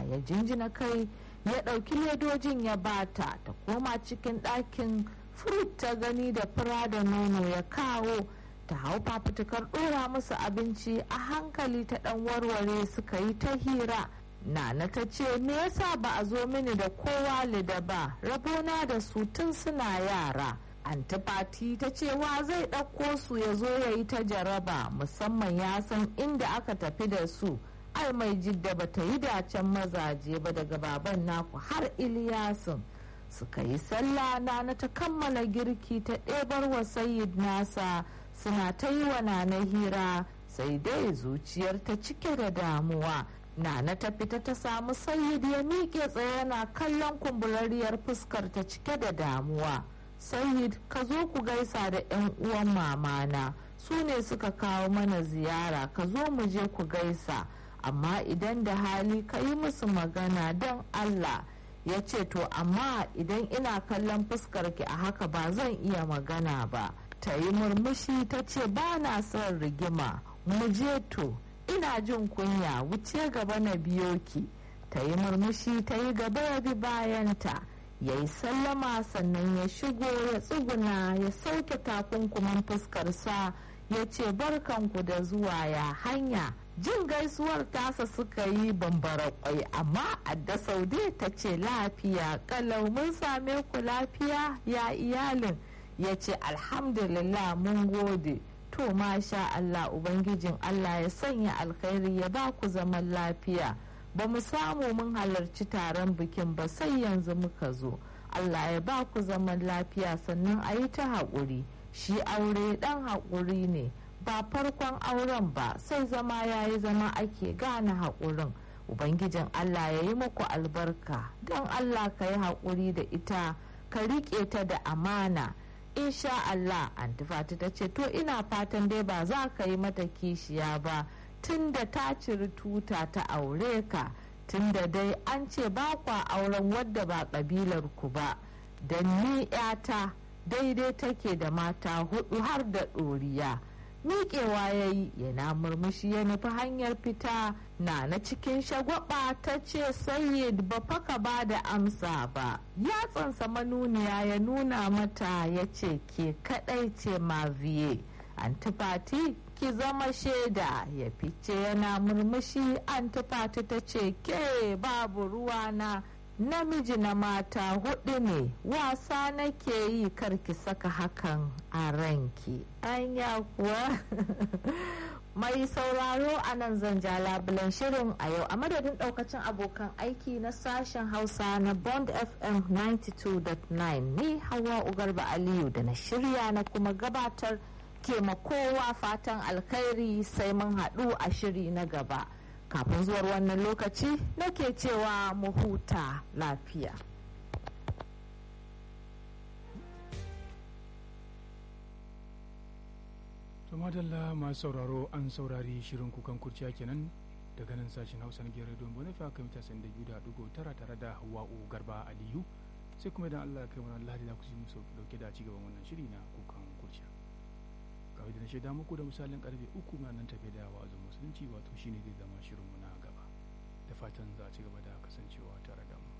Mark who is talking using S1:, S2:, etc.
S1: ya jinjina kai ya ɗauki ledojin ya bata ta koma cikin ɗakin furut ta gani da fura da nono ya kawo ta hau fafutukar ɗora musu abinci a hankali ta ɗan warware suka yi ta hira nana ta ce me yasa ba a zo mini da kowa lida ba rabona da su tun suna yara antifati ta ce wa zai ɗauko su ya zo ya yi ta jaraba musamman ya san inda aka tafi da su ai mai jidda ba ta yi dacen mazaje ba daga baban naku har iliyasin suka yi sallah na ta kammala girki ta ɗebar wa sayid nasa suna ta yi wa nana hira sai dai zuciyar ta cike da damuwa nana ta fita ta samu sayid ya miƙe tsaye yana kallon kumburariyar fuskar ta cike da damuwa sayid ka zo ku gaisa da 'yan uwan mamana su ne suka kawo mana ziyara ka zo mu je ku gaisa amma idan da hali ka yi musu magana don allah ya ce to amma idan ina kallon fuskarki a haka ba zan iya magana ba ta yi murmushi ta ce ba na son rigima mu je to ina jin kunya wuce gaba na biyo ki ta yi murmushi ta yi gaba ya bi bayanta ya yi sallama sannan ya shigo ya tsuguna ya sauke takunkuman fuskarsa ya ce barkanku da zuwa ya hanya jin gaisuwar tasa suka yi bambara kwai amma adda saude ta ce lafiya kalau mun same ku lafiya ya iyalin ya ce alhamdulillah mun gode to masha Allah ubangijin Allah ya sanya alkhairi ya ba ku zaman lafiya ba mu samu mun halarci taron bikin ba sai yanzu muka zo Allah ya ba ku zaman lafiya sannan a yi ta haƙuri shi aure ɗan haƙuri ne ba farkon auren ba sai zama ya yi zama ake gane haƙurin ubangijin allah ya yi muku albarka don allah ka yi haƙuri da ita ka riƙe ta da amana insha allah antifati ta ce to ina fatan dai ba za ka yi mata kishiya ba tun da ta ciri tuta ta aure ka tun da dai an ce ba kwa auren wadda ba ƙabilar ku ba don ni 'yata daidai take da mata hudu har da ɗoriya miƙewa ya yi yana murmushi ya nufi hanyar fita na na cikin shagwaba ta ce sayyid ba faka ba da amsa ba yatsansa manuniya ya nuna mata ya ce ke kadai ce maviye antifati ki zama shaida ya fice yana murmushi antifati ta ce ke babu ruwana namiji na mata hudu ne wasa nake yi karki saka hakan a ranki anya kuwa mai sauraro a nan zan ja labulan shirin a yau a madadin daukacin abokan aiki na sashen hausa na bond fm 92.9 ni hawa ugarba aliyu da na shirya na kuma gabatar ke kowa fatan alkhairi sai mun haɗu a shiri na gaba. kafin zuwar wannan lokaci nake cewa mu huta lafiya.
S2: to madalla masu sauraro an saurari shirin kukan kurciya kenan daga nan sashen hausa na gera don bonefa kan mita sanda biyu da dugo tara tare da hawa'u garba aliyu sai kuma idan allah kai mana lahadi za ku ji musu dauke da ci gaban wannan shiri na kukan kurciya kawai da na shaida muku da misalin karfe uku na nan tafe da wa'azin musulunci wato shine zai zama shirinmu na gaba da fatan za a ci gaba da kasancewa tare da mu